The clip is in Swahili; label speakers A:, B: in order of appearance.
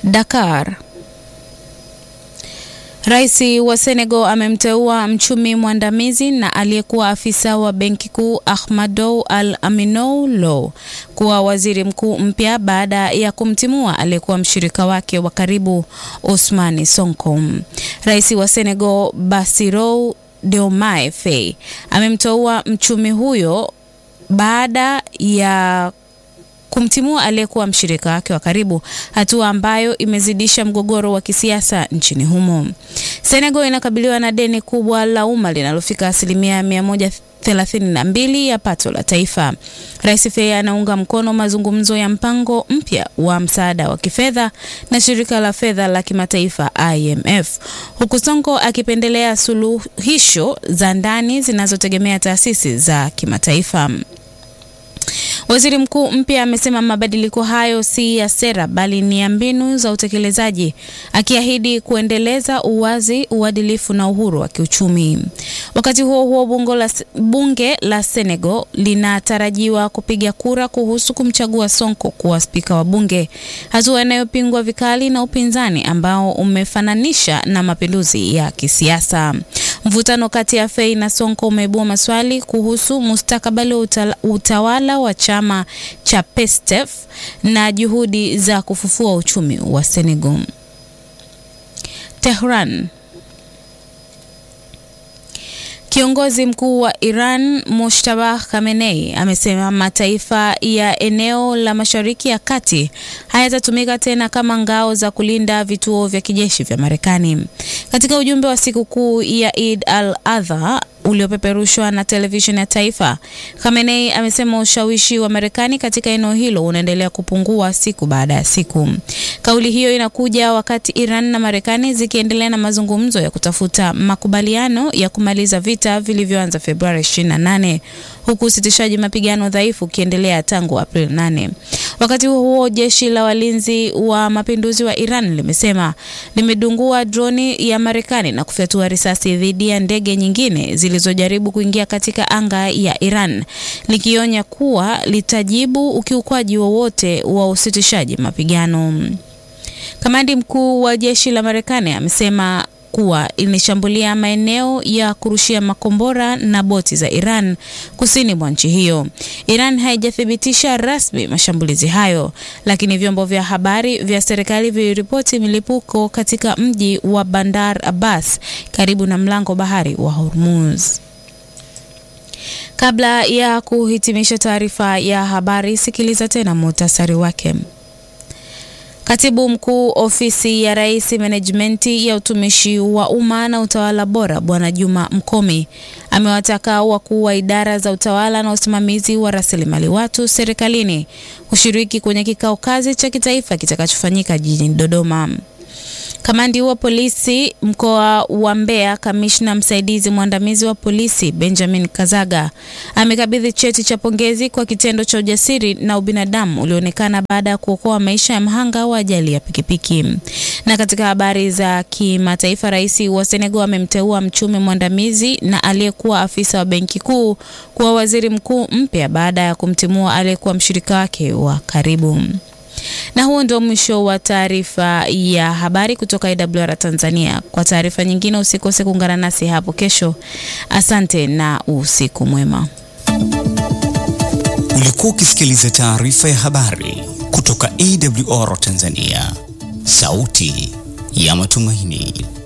A: Dakar. Rais wa Senegal amemteua mchumi mwandamizi na aliyekuwa afisa wa benki kuu Ahmadou Al Aminou Lo kuwa waziri mkuu mpya baada ya kumtimua aliyekuwa mshirika wake wa karibu Ousmane Sonko. Rais wa Senegal Bassirou Diomaye Faye amemteua mchumi huyo baada ya kumtimua aliyekuwa mshirika wake wa karibu, hatua ambayo imezidisha mgogoro wa kisiasa nchini humo. Senegal inakabiliwa na deni kubwa la umma linalofika asilimia 132 ya pato la taifa. Rais Faye anaunga mkono mazungumzo ya mpango mpya wa msaada wa kifedha na shirika la fedha la kimataifa IMF, huku Sonko akipendelea suluhisho za ndani zinazotegemea taasisi za kimataifa. Waziri mkuu mpya amesema mabadiliko hayo si ya sera bali ni ya mbinu za utekelezaji, akiahidi kuendeleza uwazi, uadilifu na uhuru wa kiuchumi. Wakati huo huo, bunge la, bunge la Senegal linatarajiwa kupiga kura kuhusu kumchagua Sonko kuwa spika wa bunge, hatua inayopingwa vikali na upinzani ambao umefananisha na mapinduzi ya kisiasa. Mvutano kati ya Faye na Sonko umeibua maswali kuhusu mustakabali wa utawala wa chama cha PASTEF na juhudi za kufufua uchumi wa Senegal. Tehran. Kiongozi mkuu wa Iran Mojtaba Khamenei amesema mataifa ya eneo la Mashariki ya Kati hayatatumika tena kama ngao za kulinda vituo vya kijeshi vya Marekani. Katika ujumbe wa sikukuu ya Eid al-Adha uliopeperushwa na televisheni ya taifa, Khamenei amesema ushawishi wa Marekani katika eneo hilo unaendelea kupungua siku baada ya siku. Kauli hiyo inakuja wakati Iran na Marekani zikiendelea na mazungumzo ya kutafuta makubaliano ya kumaliza vita vilivyoanza Februari 28 huku usitishaji mapigano dhaifu ukiendelea tangu Aprili 8. Wakati huo huo, jeshi la walinzi wa mapinduzi wa Iran limesema limedungua droni ya Marekani na kufyatua risasi dhidi ya ndege nyingine zilizojaribu kuingia katika anga ya Iran, likionya kuwa litajibu ukiukwaji wowote wa, wa usitishaji mapigano. Kamandi mkuu wa jeshi la Marekani amesema kuwa ilishambulia maeneo ya kurushia makombora na boti za Iran kusini mwa nchi hiyo. Iran haijathibitisha rasmi mashambulizi hayo, lakini vyombo vya habari vya serikali viliripoti milipuko katika mji wa Bandar Abbas karibu na mlango bahari wa Hormuz. Kabla ya kuhitimisha taarifa ya habari, sikiliza tena muhtasari wake. Katibu mkuu ofisi ya Rais menejimenti ya utumishi wa umma na utawala bora Bwana Juma Mkomi amewataka wakuu wa idara za utawala na usimamizi wa rasilimali watu serikalini kushiriki kwenye kikao kazi cha kitaifa kitakachofanyika jijini Dodoma. Kamandi wa polisi mkoa wa Mbeya, kamishna msaidizi mwandamizi wa polisi Benjamin Kazaga amekabidhi cheti cha pongezi kwa kitendo cha ujasiri na ubinadamu ulioonekana baada ya kuokoa maisha ya mhanga wa ajali ya pikipiki. Na katika habari za kimataifa, rais wa Senegal amemteua mchumi mwandamizi na aliyekuwa afisa wa benki kuu kuwa waziri mkuu mpya baada ya kumtimua aliyekuwa mshirika wake wa karibu. Na huo ndio mwisho wa taarifa ya habari kutoka IWR Tanzania. Kwa taarifa nyingine usikose kuungana nasi hapo kesho. Asante na usiku mwema.
B: Ulikuwa ukisikiliza taarifa ya habari kutoka IWR Tanzania, sauti ya matumaini.